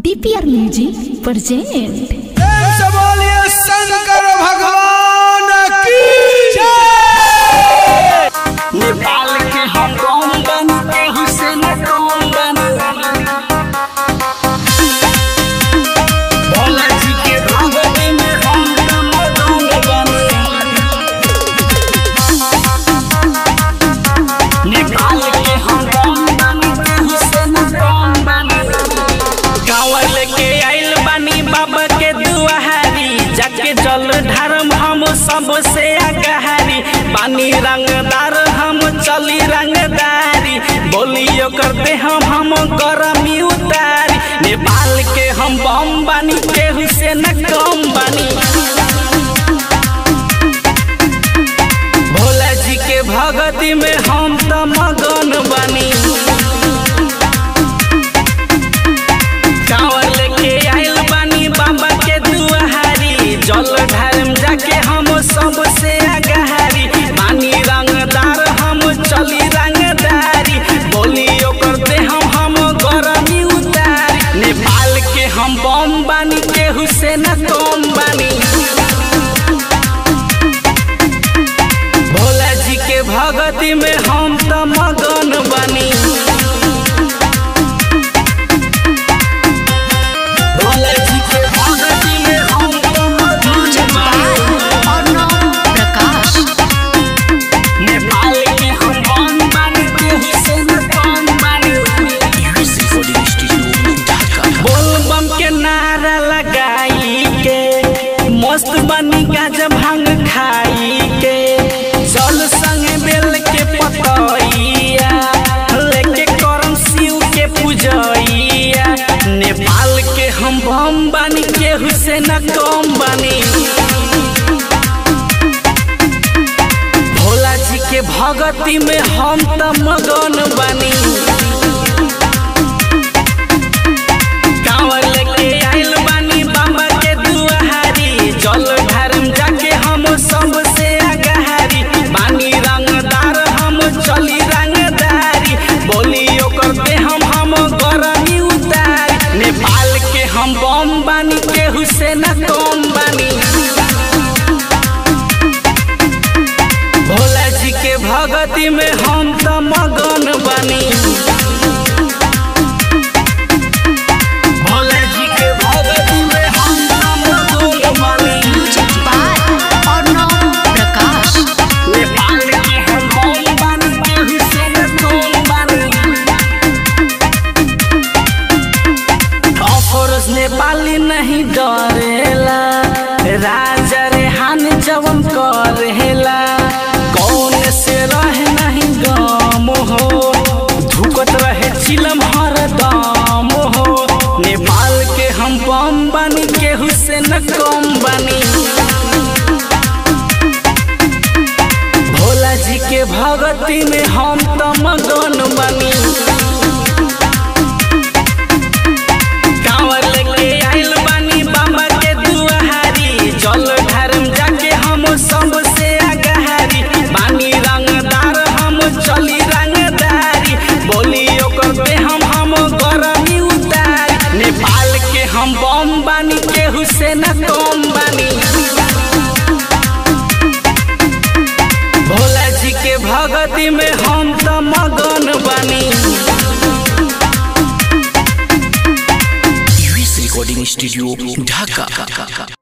DPR music present प्रेम से बोलिए शंकर भगवान की जय नेपाल के हम कौन बन के हुसैन कौन बन भोला जी के भगत में हम कौन बन नेपाल के हम कौन बन के हुसैन कौन बन कांवर लेके आइल बानी बाबा के दुआरी जाके जल धर्म हम सबसे अगहारी बानी रंगदार हम चली रंगदारी बोलियो करते हम हम करमी उतारी नेपाल के हम बम बानी केहू से न कम बानी भोला जी के भगती में हम त मगन बानी कांवर लेके आइल बानी बाबा के दुआरी जल ढारम जाके हम सबसे अगहारी बानी रंगदार हम चली रंगदारी बोलियो करते हम हम गरमी उतारी नेपाल के हम बम बानी केहू से न कम बानी भोला जी के भगती में हम त मगन बानी भोला जी के भगती में हम त मगन बानी प्रकाश नेपाल के हम बम बानी केहू से न कम बानी बोल बम के नारा लगाई के मस्त बनी गाजा भांग खाई के जल संग बेल के पतैया लेके करम शिव के पूजैया नेपाल के हम बम बानी केहू से न कम बानी भोला जी के भगती में हम त मगन बानी कांवर लेके आइल बानी बाबा के दुआरी जल ढारम जाके हम सबसे अगहारी बानी रंगदार हम चली रंगदारी बोलियो करते हम हम गरमी उतारी नेपाल के हम बम बानी केहू से न कम बानी भोला जी के भगती में हम त मगन बानी भोला जी के भगती में हम त मगन बानी प्रकाश नेपाल के हम बम बानी केहू से न कम बानी अफरोज नेपाली नहीं डरेला राजा रेहान जवन करेला कौन से रहे नहीं गम हो धुकत रहे चिलम हर दम हो नेपाल के हम बम बानी केहू से न कम बानी भोला जी के भगती में हम त मगन बानी कांवर लेके आइल बानी बाबा के दुआरी जल ढारम जाके हम सबसे अगहारी बानी रंगदार हम चली रंगदारी बोलियो करते हम हम गरमी उतारी नेपाल के हम बम बानी केहू से न कम बानी भोला जी के भगती में हम त मगन बानी यूएस रिकॉर्डिंग स्टूडियो ढाका